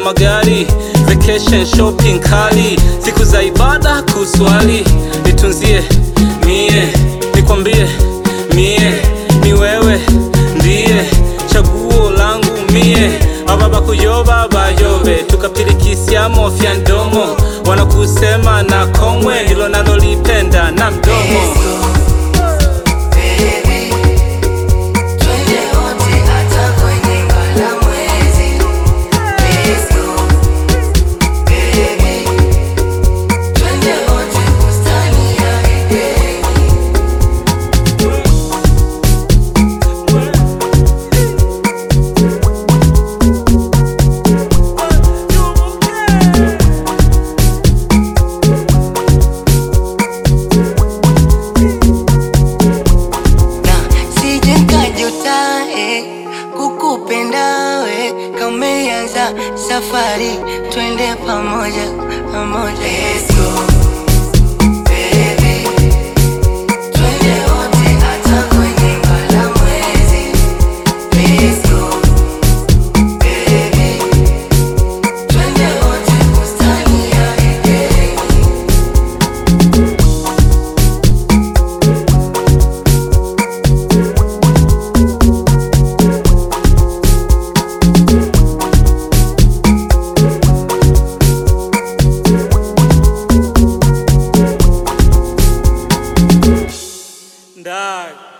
magari, vacation shopping kali, siku za ibada kuswali, nitunzie mie, nikwambie mie, ni wewe ndiye chaguo langu mie, ababa kuyoba bayobe, tukapirikisiamo fya ndomo, wanakusema na kongwe, ndilo nalolipenda na mdomo Baby, twende wote hata kwenye mbalamwezi. Let's go. Baby, twende wote bustani ya Edeni. na sije nkajuta eh, kukupenda we kameanza safari twende pamoja pamoja Let's go. Baby, twende wote hata kwenye mbalamwezi. Let's go. Baby, twende wote bustani ya Edeni. ndani